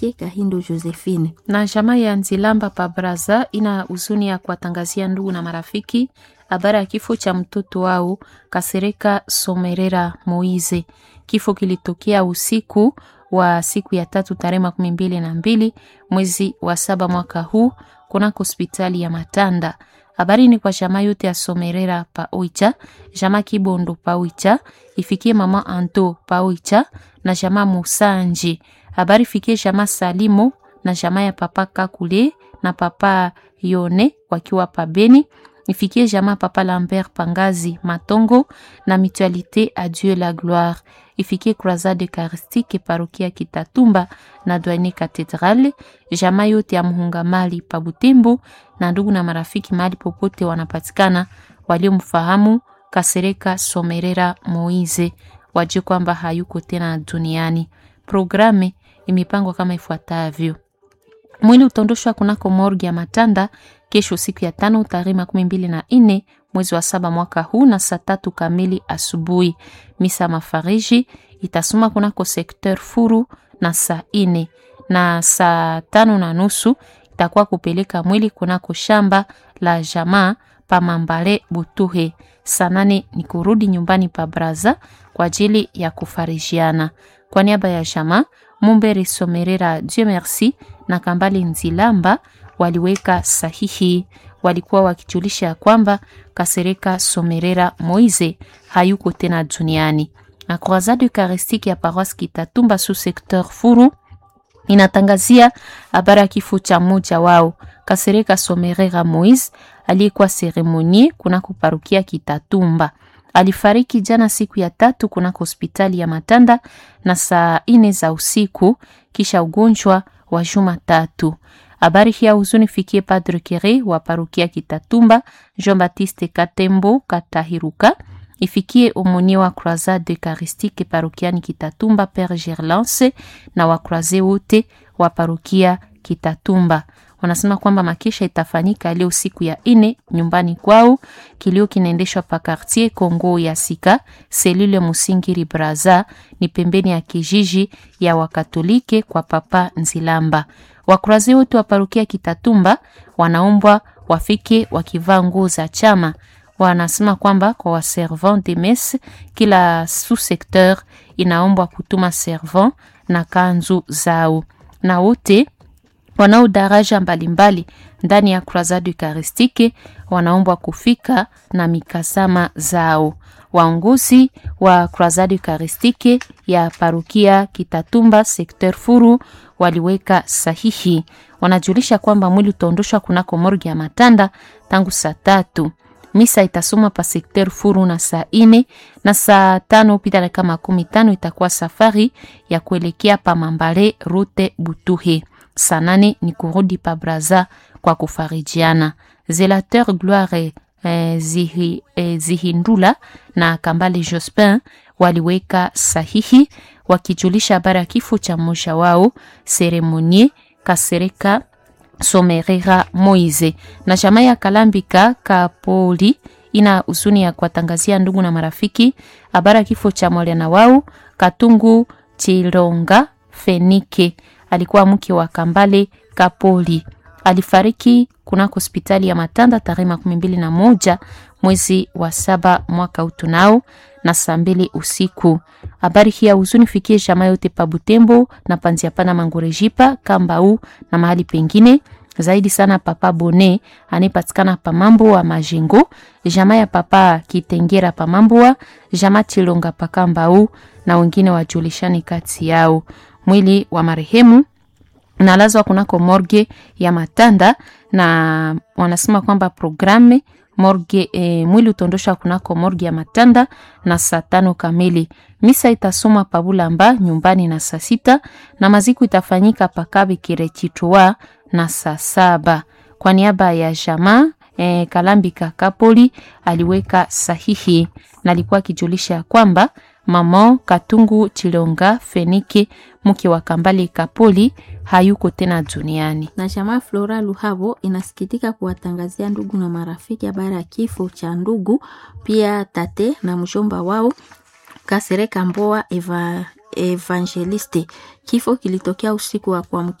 Fikie Kahindo Josephine. na jamaa ya Nzilamba pa Braza ina huzuni ya kuwatangazia ndugu na marafiki habari ya kifo cha mtoto wao Kasereka Somerera Moize. Kifo kilitokea usiku wa siku ya tatu tarehe makumi mbili na mbili mwezi wa saba mwaka huu kunako hospitali ya Matanda. Habari ni kwa jamaa yote ya Somerera pa Oicha, jamaa Kibondo pa Oicha, ifikie mama Anto pa Oicha na jamaa Musanji. Habari fikie jamaa Salimo na jamaa ya papa Kakule na papa Yone wakiwa pa Beni. Ifikie jamaa papa Lambert Pangazi Matongo na Mutualité à Dieu la gloire. Ifikie Croisade Eucharistique parokia Kitatumba na Douane Cathedrale. Jamaa yote ya Muhungamali pa Butembo na ndugu na marafiki mahali popote wanapatikana waliomfahamu Kasereka Somerera Moize wajue kwamba hayuko tena duniani. Programe imepangwa kama ifuatavyo: mwili utaondoshwa kunako morgi ya Matanda kesho siku ya tano tarehe makumi mbili na nne mwezi wa saba mwaka huu na saa tatu kamili asubuhi. Misa mafariji itasoma kunako sekteur Furu na saa ine na saa tano na nusu itakuwa kupeleka mwili kunako shamba la jamaa pa Mambale Butuhe. Saa nane ni kurudi nyumbani pa Braza kwa ajili ya kufarijiana. Kwa niaba ya jamaa Mumbere Somerera Dieu merci na Kambale Nzilamba waliweka sahihi. Walikuwa wakijulisha ya kwamba Kasereka Somerera Moize hayuko tena duniani. Na Croisade Eucharistique ya Paroisse Kitatumba sous secteur Furu inatangazia habari ya kifo cha mmoja wao Kasereka Somerera Moise aliyekuwa seremonie kunako parukia Kitatumba. Alifariki jana siku ya tatu kunako hospitali ya Matanda na saa ine za usiku kisha ugonjwa wa juma tatu. Habari hii ya huzuni fikie Padre Kere wa parukia Kitatumba, Jean Baptiste Katembo Katahiruka, ifikie omonie wa Croisade Eucharistique parokiani Kitatumba Père Gerlance na wakroise wote wa parukia Kitatumba. Wanasema kwamba makesha itafanyika leo siku ya ine nyumbani kwao. Kilio kinaendeshwa pa quartier Kongo ya Sika selule Musingiri Braza, ni pembeni ya kijiji ya Wakatolike kwa Papa Nzilamba. Wakurazi wote wa parukia Kitatumba wanaombwa wafike wakivaa nguo za chama. Wanasema kwamba kwa waservant de messe, kila sous secteur inaombwa kutuma servant na kanzu zao, na wote wanao daraja mbalimbali ndani ya Croisade Eucharistique wanaombwa kufika na mikasama zao. Waongozi wa Croisade Eucharistique ya parukia Kitatumba secteur Furu waliweka sahihi. Wanajulisha kwamba mwili utaondoshwa kunako morgi ya Matanda tangu saa tatu. Misa itasoma pa sekter Furu na saa ine na saa tano pita dakika makumi tano itakuwa safari ya kuelekea pa Mambale rute Butuhe. Saa nane ni kurudi pa Braza kwa kufarijiana. Zelateur Gloire eh, zihi, eh, Zihindula na Kambale Jospin waliweka sahihi wakijulisha habari ya kifo cha mmoja wao Seremonie Kasereka Somerera Moize na jamaa ya Kalambika Kapoli ina huzuni ya kuwatangazia ndugu na marafiki habari ya kifo cha mwana wao Katungu Chilonga Fenike, alikuwa mke wa Kambale Kapoli. Alifariki kunako hospitali ya Matanda tarehe makumi mbili na moja mwezi wa saba mwaka utunao na saa mbili usiku. Habari hii ya huzuni fikie jamaa yote pa Butembo na panzia pana Mangorejipa Kambau na mahali pengine zaidi sana papa Bone anayepatikana pa mambo wa Majengo, jamaa ya papa Kitengera pa mambo wa jamaa Chilonga pa Kambau na wengine wajulishani kati yao. Mwili wa marehemu nalazwa kunako morgue ya Matanda na wanasema kwamba programe morgue e, mwili utaondosha kunako morgue ya Matanda na saa tano kamili. Misa itasoma pabulamba nyumbani na saa sita na maziko itafanyika pakabe kirechitwa na saa saba. Kwa niaba ya jamaa e, Kalambika Kapoli aliweka sahihi na alikuwa akijulisha ya kwamba mama Katungu Chilonga Fenike mke wa Kambale Kapoli hayuko tena duniani. Na jamaa Flora Luhavo inasikitika kuwatangazia ndugu na marafiki habari ya kifo cha ndugu pia tate na mjomba wao Kasereka Mboa Eva, Evangeliste. Kifo kilitokea usiku wa kuamkia